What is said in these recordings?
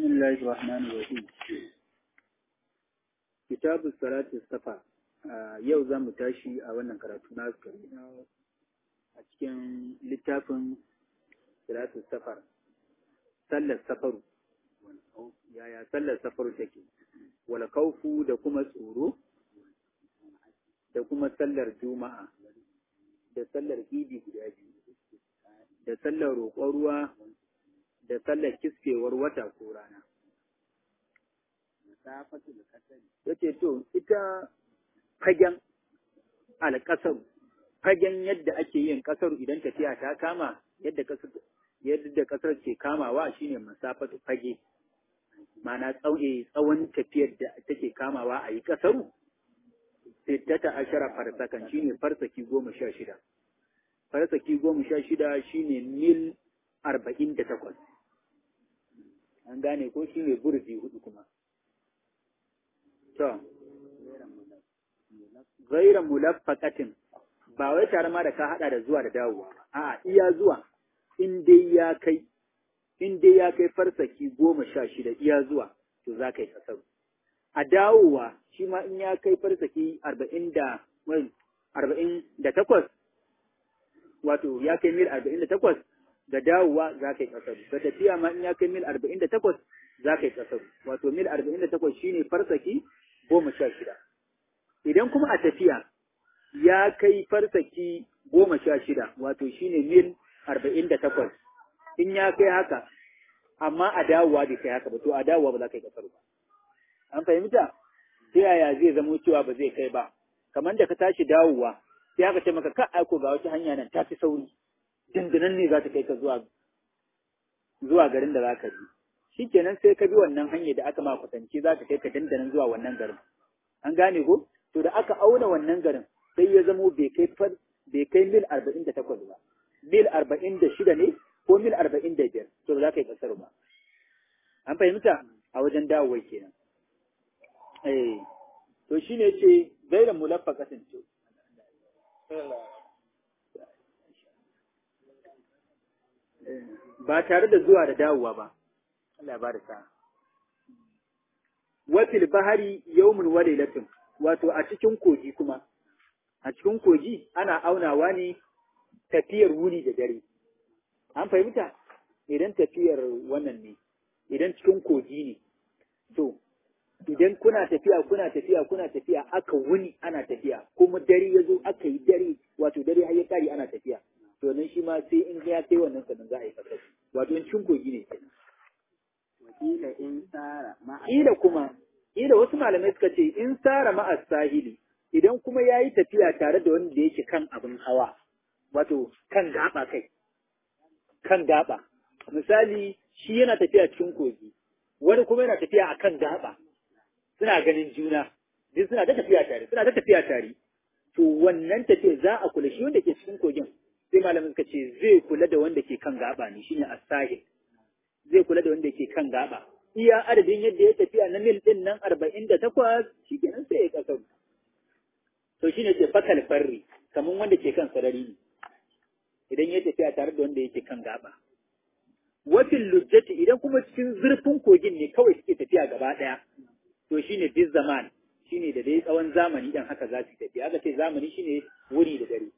الله الرحمن الرحيم كتاب الصلاة الصفا yau za mu tashi a wannan karatu na a cikin littafin salatu safar sallar safaru yaya sallar safaru take wala kaufu da kuma tsoro da kuma sallar juma'a da sallar idi guda biyu da sallar roƙon ruwa da sallar kiskewar wata ko rana yace to ita fagen alƙasar fagen yadda ake yin ƙasar idan tafiya ta kama yadda ƙasar yadda ƙasar ke kamawa shine masafatu fage ma'ana tsawon tafiyar da take kamawa a yi ƙasaru sittata ashara farsakan shine farsaki goma sha shida farsaki goma sha shida shine mil arba'in da takwas an gane ko shine burzi hudu kuma to gaira mulaffaqatin ba wai tare ma da ka hada da zuwa da dawowa a'a iya zuwa in dai ya kai in dai ya kai farsaki goma sha shida iya zuwa to za ka yi kasaru a dawowa shi ma in ya kai farsaki arba'in da arba'in da takwas wato ya kai mil arba'in da takwas da dawowa za ka yi kasaru da tafiya ma in ya kai mil arba'in da takwas za ka yi kasaru wato mil arba'in da takwas shine farsaki goma sha shida idan kuma a tafiya ya kai farsaki goma sha shida wato shine mil arba'in da takwas in ya kai haka amma a dawowa bai kai haka ba to a dawowa ba za ka yi kasar ba an fahimta ta yaya zai zamo cewa ba zai kai ba kamar da ka tashi dawowa sai aka ce maka ka aiko ga wata hanya nan ta fi sauri dindinan ne za ta kai ka zuwa zuwa garin da za ka bi shikenan sai ka bi wannan hanyar da aka ma kwatance za ta kai ka dandanan zuwa wannan garin an gane ko to da aka auna wannan garin sai ya zamo bai kai bai kai mil arba'in da takwas ba mil arba'in da shida ne ko mil arba'in da biyar to ba za ka yi kasar ba an fahimta a wajen dawowar kenan eh to shine ce gaira mulaffa kasance ba tare da zuwa da dawowa ba Allah ba da sa wafil bahari yawmun wa lailatun wato a cikin kogi kuma a cikin kogi ana aunawa ne tafiyar wuni da dare an fahimta idan tafiyar wannan ne idan cikin kogi ne to idan kuna tafiya kuna tafiya kuna tafiya aka wuni ana tafiya kuma dare ya zo aka yi dare wato dare har ya kare ana tafiya to nan shi ma sai in ya kai wannan sannan za a yi fasar wato in cikin kogi ne kenan wakila in tsara Ila kuma, ila wasu malamai suka ce in tsara ma'as sahili, idan kuma ya yi tafiya tare da wanda yake kan abin hawa, wato kan gaba kai, kan gaba. Misali, shi yana tafiya cikin kogi, wani kuma yana tafiya a kan gaba, suna ganin juna, duk suna ta tafiya tare, suna ta tafiya tare. To wannan tafiya za a kula shi wanda ke cikin kogin, sai malamai suka ce zai kula da wanda ke kan gaba ne, shine as-sahil. zai kula da wanda ke kan gaba. Iya adadin yadda ya tafiya na mil ɗin nan arba'in da takwas shi kenan sai ya ƙasar. To shi ne ce fakal farri, kamar wanda ke kan sarari ne, idan ya tafiya tare da wanda yake kan gaba. Wafin lujjati idan kuma cikin zurfin kogin ne kawai suke tafiya gaba ɗaya, to shi ne bis zaman, shi ne da dai tsawon zamani ɗan haka za su tafiya. Aka ce zamani shi ne wuri da dare.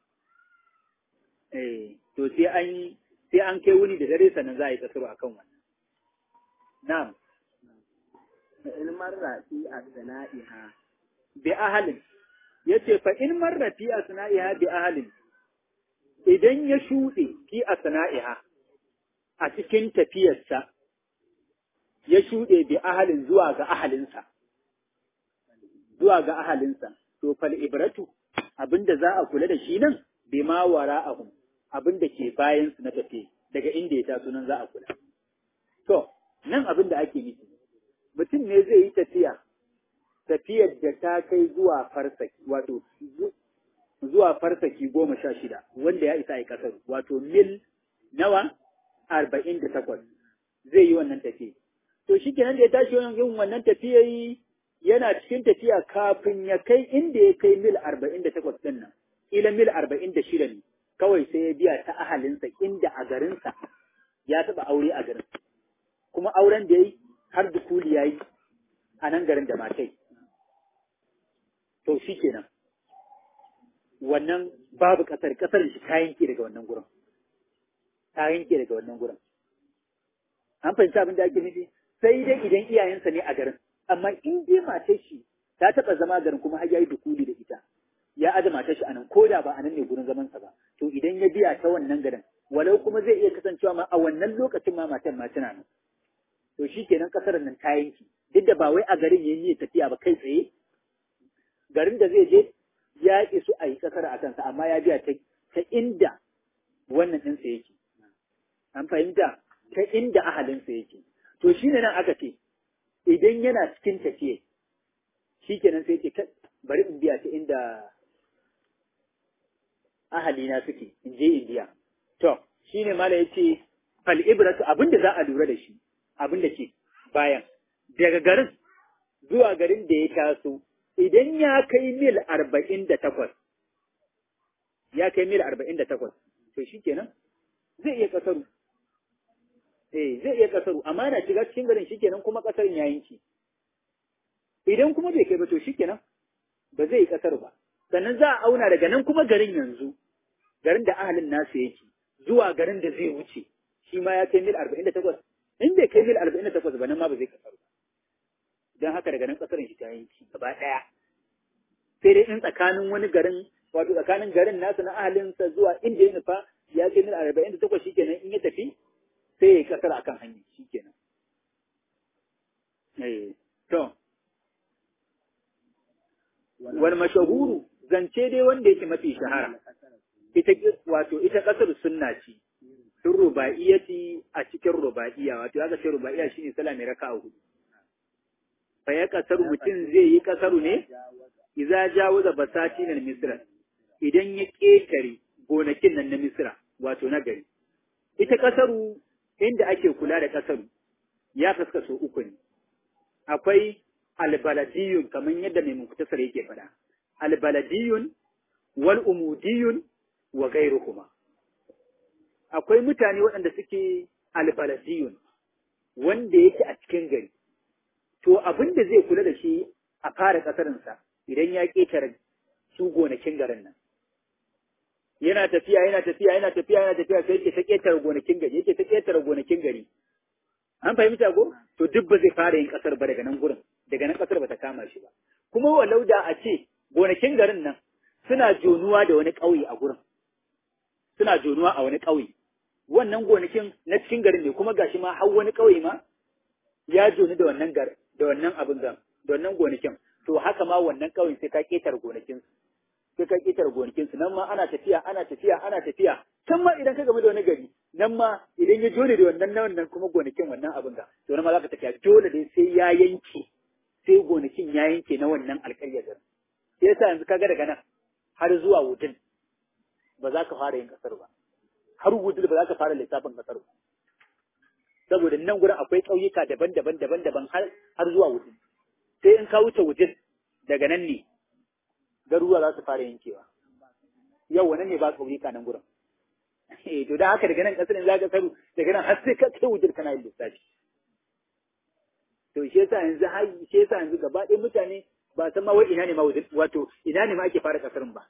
Eh, to sai an yi sai an kai wuni da dare sannan za a yi kasaro a kan wannan. Na'am. fa in marra fi asna'iha Bi ahalin. Ya ce, fa in marra fi asna'iha bi ahalin, idan ya shuɗe fi asna'iha a cikin tafiyarsa, ya shuɗe bi ahalin zuwa ga ahalinsa, zuwa ga ahalinsa, to fal ibratu abinda za a kula da shi nan, bi ma wara ahun, abin da ke bayansu na tafiye daga inda ya taso nan za a kula. To, nan abin da ake nufi, mutum ne zai yi tafiya, tafiyar da ta kai zuwa farsaki, wato zuwa farsaki goma sha shida, wanda ya isa a ƙasar, wato mil nawa arba'in da takwas zai yi wannan tafiya. To, shi kenan da ya tashi yin wannan tafiya yana cikin tafiya kafin ya kai inda ya kai mil arba'in da takwas ɗin nan, ila mil arba'in da shida ne, kawai sai ya biya ta ahalinsa inda a garinsa ya taɓa aure a garin. kuma auren da ya yi har dukuli ya yi a nan garin da matai to shi kenan wannan babu ƙasar ƙasar shi ta yanke daga wannan gurin ta yanke daga wannan gurin an fahimci abin da ake nufi sai dai idan iyayensa ne a garin amma in dai matar shi ta taɓa zama garin kuma har ya yi dukuli da ita ya aje matar shi anan ko da ba anan ne gurin zaman sa ba to idan ya biya ta wannan garin walau kuma zai iya kasancewa ma a wannan lokacin ma matan ma tana nan to shikenan kasar nan ta yanki duk da ba wai a garin yayin yi tafiya ba kai tsaye garin da zai je ya ki su a yi kasar a kansa amma ya biya ta ta inda wannan ɗinsa yake an fahimta ta inda ahalinsa yake to shine nan aka ce idan yana cikin tafiye shikenan sai ce bari in biya ta inda ahalina suke in je in biya to shine mala yace fal ibratu abinda za a lura da shi abinda ke bayan daga garin zuwa garin da ya taso idan ya kai mil arba'in da takwas ya kai mil arba'in da takwas to shikenan zai iya kasaru eh zai iya kasaru amma na shiga cikin garin shikenan kuma kasarin ya yanki idan kuma bai kai ba to shikenan ba zai yi kasar ba sannan za a auna daga nan kuma garin yanzu garin da ahalin nasu yake zuwa garin da zai wuce shi ma ya kai mil arba'in da takwas in bai kai mil arba'in da takwas ba nan ma ba zai kasar ba don haka daga nan kasarin shi ta yanki gaba ɗaya sai dai in tsakanin wani garin wato tsakanin garin nasu na ahalinsa zuwa inda ya nufa ya kai mil arba'in da takwas shikenan in ya tafi sai ya yi kasar akan hanya shikenan eh to wal mashahuru zance dai wanda yake mafi shahara ita wato ita kasar sunna ce sun rubaiyati a cikin rubaiya wato aka ce rubaiya shine sallah mai raka'a hudu fa ya kasar mutum zai yi kasaru ne idza jawaza basatin al-misra idan ya ketare gonakin nan na misra wato na gari ita kasaru inda ake kula da kasaru ya kaskaso uku ne akwai albaladiyun kamar yadda mai muktasar yake faɗa albaladiyun wal umudiyun wa gairuhuma akwai mutane waɗanda suke albaladiyun wanda yake a cikin gari to abin da zai kula da shi a fara ƙasarinsa idan ya ƙetare su gonakin garin nan yana tafiya yana tafiya yana tafiya yana tafiya sai yake ta ƙetare gonakin gari yake ta ƙetare gonakin gari an fahimta ko to duk ba zai fara yin ƙasar ba daga nan gurin daga nan ƙasar ba ta kama shi ba kuma walau da a ce gonakin garin nan suna jonuwa da wani ƙauye a gurin suna jonuwa a wani ƙauye wannan gonakin na cikin garin ne kuma gashi ma har wani ƙauye ma ya joni da wannan gar da wannan abin da wannan gonakin to haka ma wannan ƙauyen sai ka ƙetare gonakin sai ka ƙetare gonakin su nan ma ana tafiya ana tafiya ana tafiya can ma idan ka game da wani gari nan ma idan ya jone da wannan na wannan kuma gonakin wannan abin da to nan ma za ka tafiya dole dai sai ya yanke sai gonakin ya yanke na wannan alƙaryar garin sai yasa yanzu kaga daga nan har zuwa wudin ba za ka fara yin kasar ba har wudin ba za ka fara lissafin kasar ba saboda nan gurin akwai ƙauyuka daban-daban daban-daban har har zuwa wudin sai in ka wuce wudin daga nan ne garuruwa za su fara yankewa yau nan ne ba ƙauyuka nan gurin eh to da haka daga nan kasar za ka saru daga nan har sai ka kai wudin kana yin lissafi to shi yasa yanzu har shi yasa yanzu gaba ɗaya mutane ba san ma wai ina ne ma wato ina ne ma ake fara kasarin ba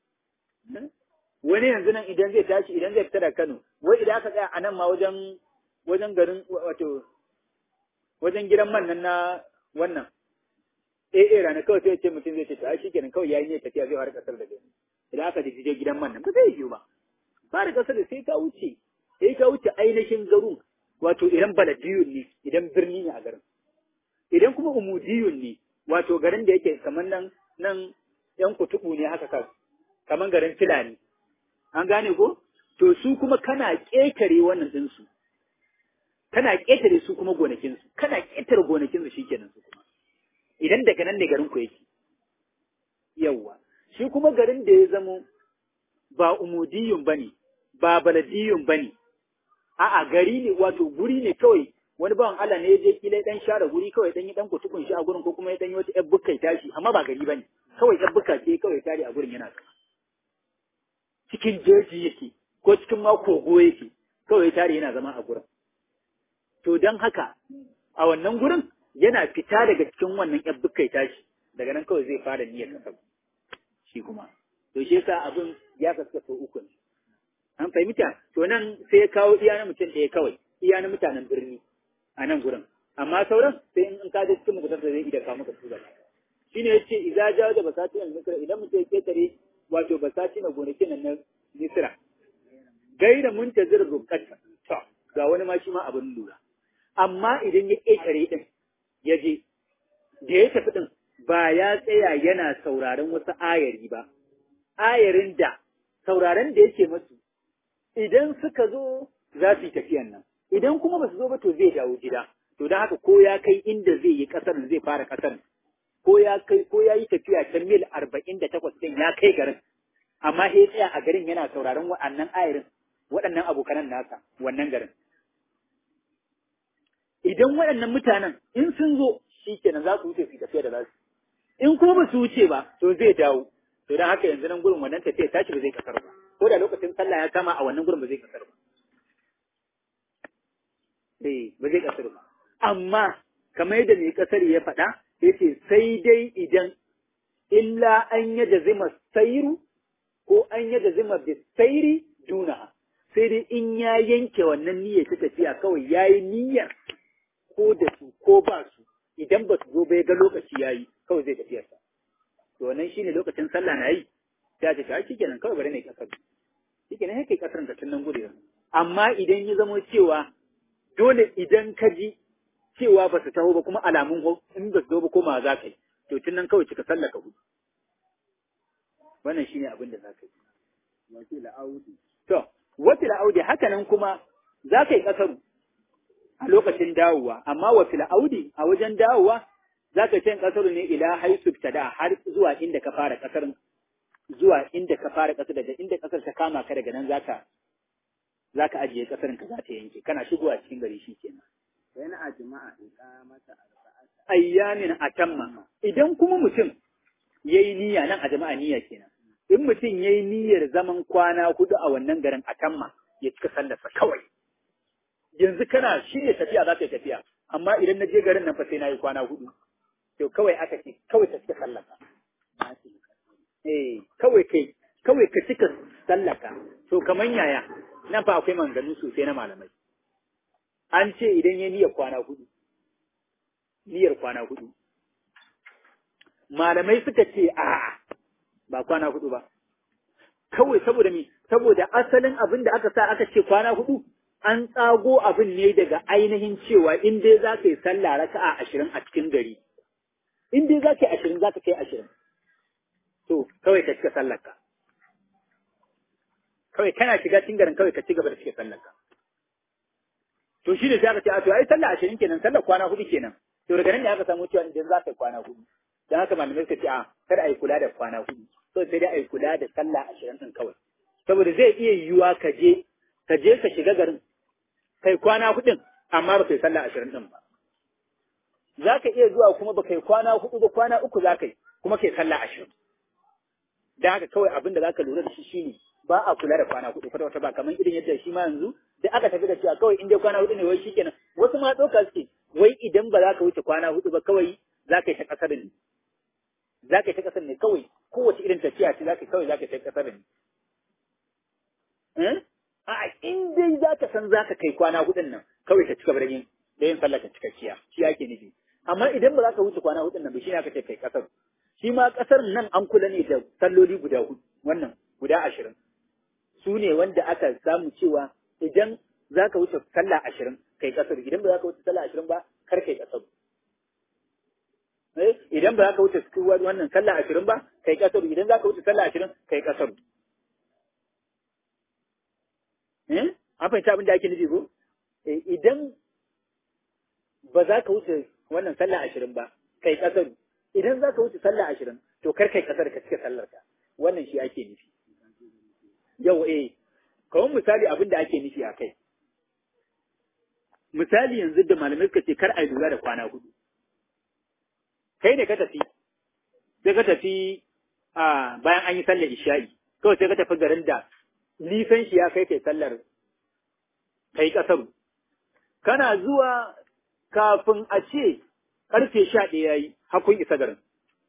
wani yanzu nan idan zai tashi idan zai fita da Kano wai idan aka tsaya a nan ma wajen wajen garin wato wajen gidan man nan na wannan eh eh rana kawai sai ce mutum zai ce to ai shikenan kawai yayi ne tafiya zai fara kasar da gani idan aka je gidan man nan ba zai yiwu ba fara kasar da sai ka wuce sai ka wuce ainihin garin wato idan baladiyun ne idan birni ne a garin idan kuma umudiyun ne wato garin da yake kamar nan nan yan kutubu ne haka kan kamar garin filani an gane ko to su kuma kana ƙetare wannan ɗinsu kana ƙetare su kuma gonakinsu kana ƙetare gonakinsu shikenan su kuma idan daga nan ne garin ku yake yawwa shi kuma garin da ya zamo ba umudiyun bane ba baladiyun bane a'a gari ne wato guri ne kawai wani bawan Allah ne ya je kila dan share guri kawai dan yi dan kutukun shi a gurin ko kuma ya dan yi wata yar bukkai tashi amma ba gari bane kawai yar bukka ce kawai tare a gurin yana sama cikin jeji yake ko cikin ma kogo yake kawai tare yana zama a gurin to to don haka a wannan gurin yana fita daga cikin wannan yan bukkai tashi daga nan kawai zai fara niyyar kasar shi kuma to shi yasa abin ya kaskaso uku ne an fahimta to nan sai ya kawo iya na mutum ɗaya kawai iya na mutanen birni a nan gurin amma sauran sai in ka je cikin mukutar da zai iya kawo maka su gaba shine yace idza jawa da basati al misra idan mutum ya ketare wato basati na gonakin nan na misra gaira muntazir rukat to ga wani ma shi ma abin lura amma idan ya ketare din ya je da ya tafi din ba ya tsaya yana sauraron wasu ayari ba ayarin da sauraron da yake masu idan suka zo za su yi tafiyan nan idan kuma ba su zo ba to zai dawo gida to don haka ko ya kai inda zai yi kasar zai fara kasar ko ya kai ko ya yi tafiya ta mil arba'in da takwas ɗin ya kai garin amma ya tsaya a garin yana sauraron waɗannan ayarin waɗannan abokanan nasa wannan garin idan waɗannan mutanen in sun zo shi kenan za su wuce su tafiya da za su in kuma ba su wuce ba to zai dawo to don haka yanzu nan gurin wannan tafiya tashi ba zai kasar ba ko da lokacin sallah ya kama a wannan gurin ba zai kasar ba eh ba zai kasar ba amma kamar yadda mai kasar ya faɗa yace sai dai idan illa an yada zima sairu ko an yada zima bisairi duna sai dai in ya yanke wannan niyyar ta tafiya kawai yayi niyyar ko da su ko ba su idan ba su zo ba ya ga lokaci yayi kawai zai tafiyar sa to wannan shine lokacin sallah na yi sai ta ce shikenan kawai bari ne kasar shikenan sai kai kasar ka tun nan gudu amma idan ya zamo cewa dole idan ka ji cewa ba su taho ba kuma alamun in ba su zo ba koma za ka yi to tun nan kawai cika sallaka hudu wannan shine abin da za ka yi wakil audi to wakil audi haka nan kuma za ka yi kasaru a lokacin dawowa amma wakil audi a wajen dawowa za ka ce kasaru ne ila haisu da har zuwa inda ka fara kasar zuwa inda ka fara kasar daga inda kasar ta kama ka daga nan zaka zaka ajiye kasarin ka za ta yanke kana shigowa cikin gari shi kenan yana a jima'a iqamata arba'ata ayyamin atamma idan kuma mutum yayi niyya nan a jama'a niyya kenan in mutum yayi niyyar zaman kwana hudu a wannan garin atamma ya cika sallarsa kawai yanzu kana shi ne tafiya za ka yi tafiya amma idan na je garin nan fa sai na yi kwana hudu to kawai aka ce kawai ka cika sallarka eh kawai kai kawai ka cika sallarka to kaman yaya nan fa akwai maganganu sosai na malamai an ce idan ya niyyar kwana hudu niyyar kwana hudu malamai suka ce a ba kwana hudu ba kawai saboda mi saboda asalin abin da aka sa aka ce kwana hudu an tsago abin ne daga ainihin cewa in dai za ka yi sallah raka'a ashirin a cikin gari in dai za ka yi ashirin za ka kai ashirin to kawai ka cika sallarka kawai kana shiga cikin garin kawai ka ci gaba da cika sallarka to shi ne sai aka ce a to ai sallah ashirin kenan sallar kwana hudu kenan to daga nan ne aka samu cewa idan za ka yi kwana hudu dan haka malamai suka ce a kada a yi kula da kwana hudu so sai dai a yi kula da sallah ashirin din kawai saboda zai iya yiwuwa ka je ka je ka shiga garin kai kwana hudun amma ba kai sallah ashirin din ba za ka iya zuwa kuma ba kai kwana hudu ba kwana uku za ka yi kuma kai sallah ashirin dan haka kawai abin da za ka lura da shi shine ba a kula da kwana hudu kwata wata ba kamar irin yadda shi ma yanzu da aka tafi da cewa kawai in dai kwana hudu ne wai shikenan wasu ma ɗauka suke wai idan ba za ka wuce kwana hudu ba kawai za ka yi ta ƙasar ne za ka yi ta ƙasar ne kawai kowace irin tafiya ce za ka kawai za ka yi ta ƙasar ne a in dai za ka san za ka kai kwana hudun nan kawai ka cika yin da yin sallah ka cikakkiya shi ake nufi amma idan ba za ka wuce kwana hudun nan ba shi ne aka ce kai ƙasar shi ma ƙasar nan an kula ne da salloli guda hudu wannan guda ashirin su ne wanda aka samu cewa idan za ka wuce sallah ashirin kai kasar idan ba za ka wuce sallah ashirin ba kar kai kasar idan ba za ka wuce wannan sallah ashirin ba kai kasar idan za ka wuce sallah ashirin kai kasar an fahimci abin da ake nufi ko idan ba za ka wuce wannan sallah ashirin ba kai kasar idan za ka wuce sallah ashirin to kar kai kasar ka cika sallar ka wannan shi ake nufi yau eh kawai misali abin da ake nufi a kai misali yanzu da malamai suka ce kar a yi lura da kwana hudu kai ne ka tafi sai ka tafi a bayan an yi sallar isha'i kawai sai ka tafi garin da nisan shi ya kai kai sallar kai kasaru kana zuwa kafin a ce karfe sha ɗaya ya yi hakun isa garin.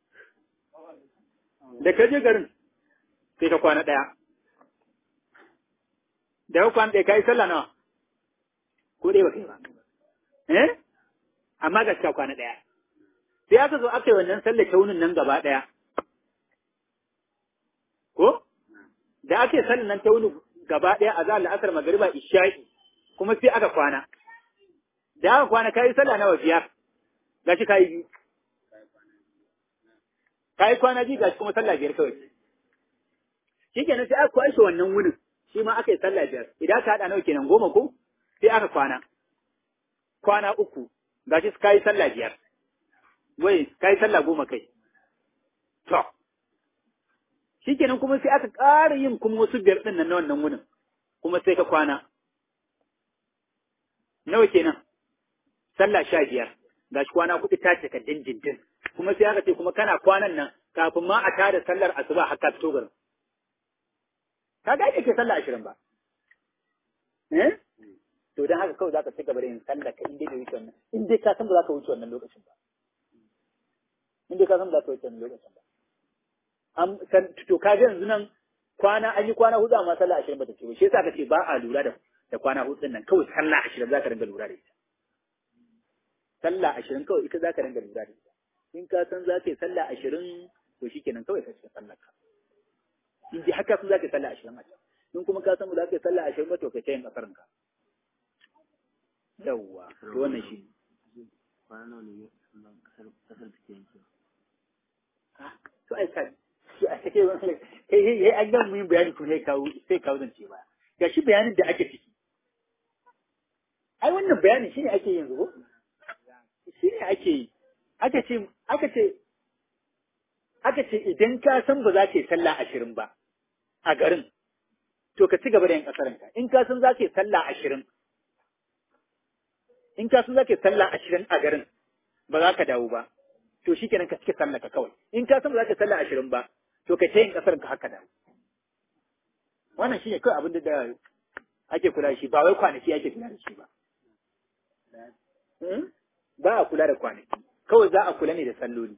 Da ka je garin sai ka kwana ɗaya. Da ka kwana ɗaya ka yi sallah nawa? Ko ɗaya ba kai ba. Eh? Amma ga ka kwana ɗaya. Sai aka zo aka yi wannan sallah taunin nan gaba ɗaya. Ko? Da aka yi sallah nan taunin gaba ɗaya a zahar la'asar magariba isha'i kuma sai aka kwana. Da aka kwana ka yi sallah nawa biyar. gashi kayi biyu kayi kwana biyu gashi kuma sallah biyar kawai shi kenan sai aka kwashe wannan wunin shi ma aka yi sallah biyar idan aka haɗa nawa kenan goma ko sai aka kwana kwana uku gashi kayi sallah biyar wai kayi sallah goma kai to shi kenan kuma sai aka ƙara yin kuma wasu biyar ɗin nan na wannan wunin kuma sai ka kwana nawa kenan sallah sha biyar ga shi kwana kuɗi ta cika dindindin kuma sai aka ce kuma kana kwanan nan kafin ma a tada sallar asuba har ka fito garin ka ga ke sallah ashirin ba eh to dan haka kawai zaka ci gaba da yin sallah ka inda bai wuce wannan in dai ka san ba za ka wuce wannan lokacin ba in dai ka san ba za ka wuce wannan lokacin ba am san to ka ga yanzu nan kwana an yi kwana hudu amma sallah ashirin ba ta ce ba shi yasa ka ce ba a lura da da kwana hudu nan kawai sallah ashirin za ka dinga lura da ita sallah ashirin kawai ita za ka dinga lura da ita in ka san za ka yi sallah ashirin to shi kenan kawai ka cikin sallar ka in ji haka sun za ka yi sallah ashirin a can in kuma ka san ba za ka yi sallah ashirin ba to ka ce yin kasarin ka yawwa to wannan shi to ai ka to a take wannan kai kai an gan mun bayani ko sai kawo sai kawo zance ba ga shi bayanin da ake ciki ai wannan bayanin shine ake yanzu ko shi ne ake yi aka ce aka ce aka ce idan ka san ba za ka yi sallah ashirin ba a garin to ka ci gaba da yin kasaranka in ka san za ka yi sallah ashirin in ka san za ka yi sallah ashirin a garin ba za ka dawo ba to shi kenan ka cike sallah ka kawai in ka san ba za ka yi sallah ashirin ba to ka ce yin kasaranka haka dawo wannan shi ne kawai abin da ake kula da shi ba wai kwanaki ake kula da shi ba ba a kula da kwanaki kawai za a kula ne da salloli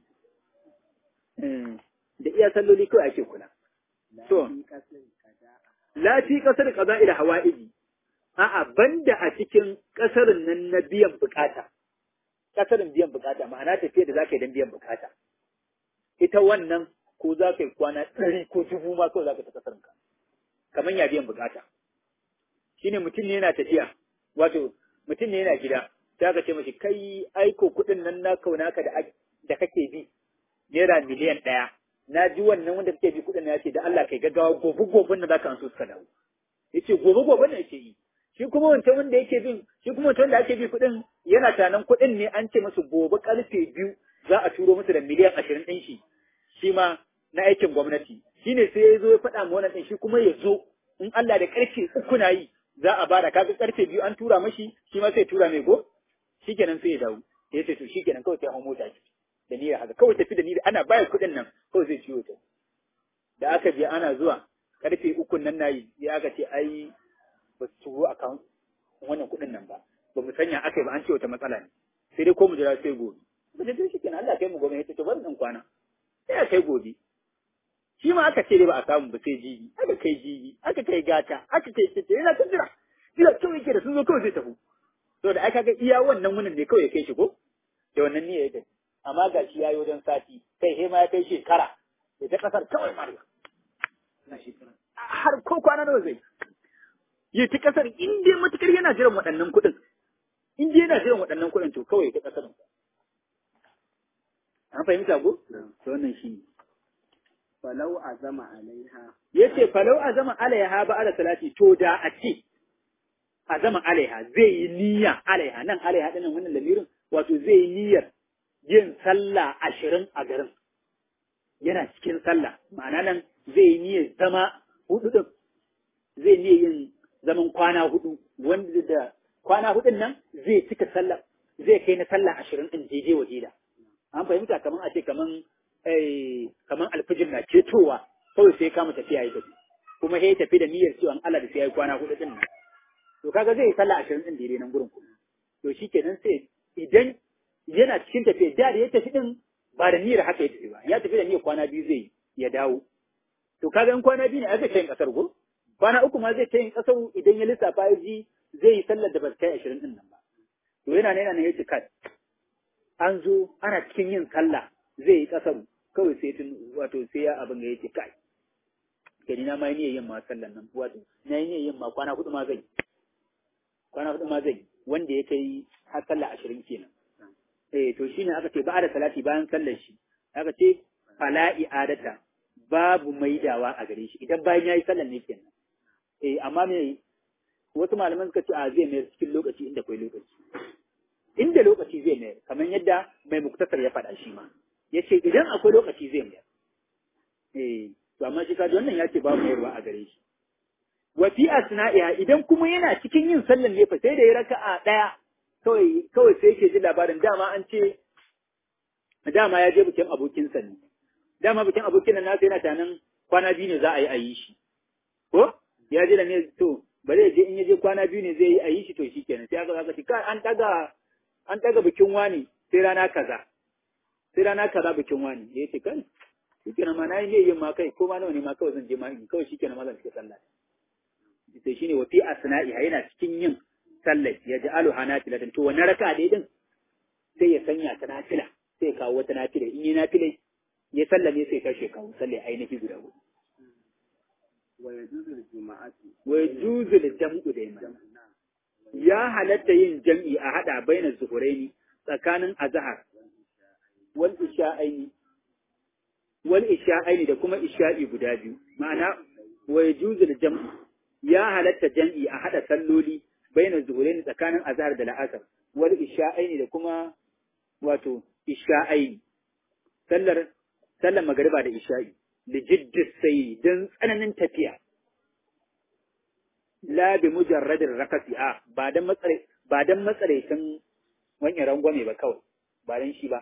da iya salloli kawai ake kula so la fi kasar kaza ila hawa'iji a'a banda a cikin kasarin nan na biyan bukata kasarin biyan bukata ma'ana tafiya da zaka yi don biyan bukata ita wannan ko za ka yi kwana ɗari ko dubu ma kawai za ka ta kasarin ka kamar ya biyan bukata shine mutum ne yana tafiya wato mutum ne yana gida sai aka ce mashi kai aiko kuɗin nan na kaunaka da da kake bi naira miliyan ɗaya na ji wannan wanda kake bi kuɗin ya ce da Allah kai gaggawa gobe gobe na zaka an so suka dawo yace gobe gobe ne yake yi shi kuma wancan wanda yake bin shi kuma wancan wanda ake bi kuɗin yana tanan kuɗin ne an ce musu gobe karfe biyu za a turo musu da miliyan ashirin ɗin shi shi ma na aikin gwamnati shine sai ya zo ya faɗa ma wannan ɗin shi kuma ya zo in Allah da karfe uku na yi za a bada kaga karfe biyu an tura mashi shi ma sai tura mai go shikenan sai ya dawo ya ce to shikenan kawai sai hau mota ki da niyyar haka kawai tafi da niyyar ana bayar kuɗin nan kawai zai ciwo ta da aka biya ana zuwa karfe ukun nan nayi ya aka ce ai ba su turo account wannan kuɗin nan ba ba mu sanya aka yi ba an ce wata matsala ne sai dai ko mu jira sai gobe ba da shi kenan Allah kai mu gobe ya ce to bari in kwana sai a kai gobe shi ma aka ce dai ba a samu ba sai jibi aka kai jibi aka kai gata aka kai tete yana ta jira jira kawai yake da sun zo kawai zai tafi to da aka ga iya wannan wunin ne kawai ya kai shi ko da wannan niyya ya kai amma ga shi yayi wajen sati kai he ma ya kai shekara da ta kasar kawai mariya har ko kwana nawa zai yi ta kasar in dai matukar yana jiran waɗannan kuɗin in dai yana jiran waɗannan kuɗin to kawai ta kasar an fahimta ko to wannan shi ne falau azama alaiha yace falau azama alaiha ba ala salati to da a ce azama alaiha zai yi niyya alaiha nan alaiha dinnan wannan lamirin wato zai yi niyyar yin sallah ashirin a garin yana cikin sallah ma'ana nan zai yi niyyar zama hudu din zai niyyar yin zaman kwana hudu wanda da kwana hudun nan zai cika sallah zai kai na sallah ashirin din daidai wa daida an fahimta kaman a ce kaman kaman alfijir na cetowa kawai sai kama tafiya ya tafi kuma sai tafi da niyyar cewa Allah da sai ya kwana hudu din nan to kaga zai yi sallah ashirin din daidai nan gurin kuma to shikenan sai idan yana cikin tafiya da da ya tafi din ba da niyyar haka ya tafi ba ya tafi da niyyar kwana biyu zai ya dawo to kaga in kwana biyu ne aka ta yin kasar go kwana uku ma zai ta yin kasar idan ya lissafa ya ji zai yi sallar da ba ta kai ashirin din nan ba to yana ne yana ne ya ce kai an zo ana cikin yin sallah zai yi kasar kawai sai tun wato sai ya abin da ya ce kai gani na ma yi niyyar yin ma sallan nan wato na yi niyyar yin ma kwana hudu ma zai kwana hudu ma zai wanda ya kai har sallah ashirin kenan eh to shine aka ce ba da salati bayan sallar shi aka ce fala i'adata babu maidawa a gare shi idan bayan yayi sallar ne kenan eh amma me wasu malaman suka ce a zai mayar cikin lokaci inda akwai lokaci inda lokaci zai mayar kamar yadda mai muktasar ya faɗa shi ma yace idan akwai lokaci zai mayar eh to amma shi kaji wannan ya ce babu mayarwa a gare shi wa fi asna'iha idan kuma yana cikin yin sallar ne fa sai da ya raka'a daya kawai kawai sai yake ji labarin dama an ce dama ya je bikin abokinsa ne dama bikin abokin nan nasa yana tanan kwana biyu ne za a yi a yi shi ko ya je da ne to bari ya je in ya je kwana biyu ne zai yi a yi shi to shikenan sai aka aka ce kai an daga an daga bikin wani sai rana kaza sai rana kaza bikin wani ya ce kai shikenan ma na yi ne yin ma kai ko ma nawa ne ma kawai zan je ma in kawai shikenan ma zan fita sallah sai shine wa fi asna'iha yana cikin yin sallar ya ji alu hanafila to wannan raka dai din sai ya sanya ta nafila sai ya kawo wata nafila in yi nafila ya sallame sai kashe kawo sallar ainihi guda hudu wa yajuzu juma'atu wa yajuzu jam'u da yamma ya halatta yin jam'i a hada baina zuhuraini tsakanin azhar wal isha'aini wal isha'aini da kuma isha'i guda biyu ma'ana wa yajuzu jam'u ya halatta jam'i a hada salloli baina zuhuraini tsakanin azhar da la'asar wal isha'aini da kuma wato isha'aini sallar sallar magariba da isha'i li jiddis sai dan tsananin tafiya la bi mujarradin rakasi a ba dan matsare ba dan matsaraitin wani rangwame ba kawai ba dan shi ba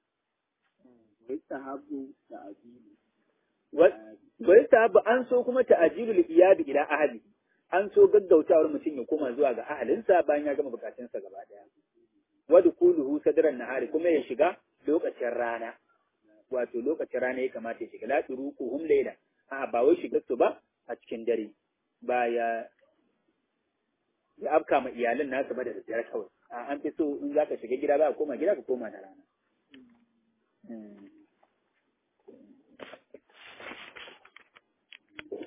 yustahabu ta'jilu bai ta ba an so kuma ta'jilul iyadi ila ahli an so gaggautawar mutum ya koma zuwa ga ahalinsa bayan ya gama bukatunsa gaba daya wadu kuluhu sadran nahari kuma ya shiga lokacin rana wato lokacin rana ya kamata ya shiga la turuquhum layla a ba wai shiga su ba a cikin dare ba ya ya afka ma iyalan nasa ba da daddare kawai a an fi so in zaka shiga gida ba ka koma gida ka koma da rana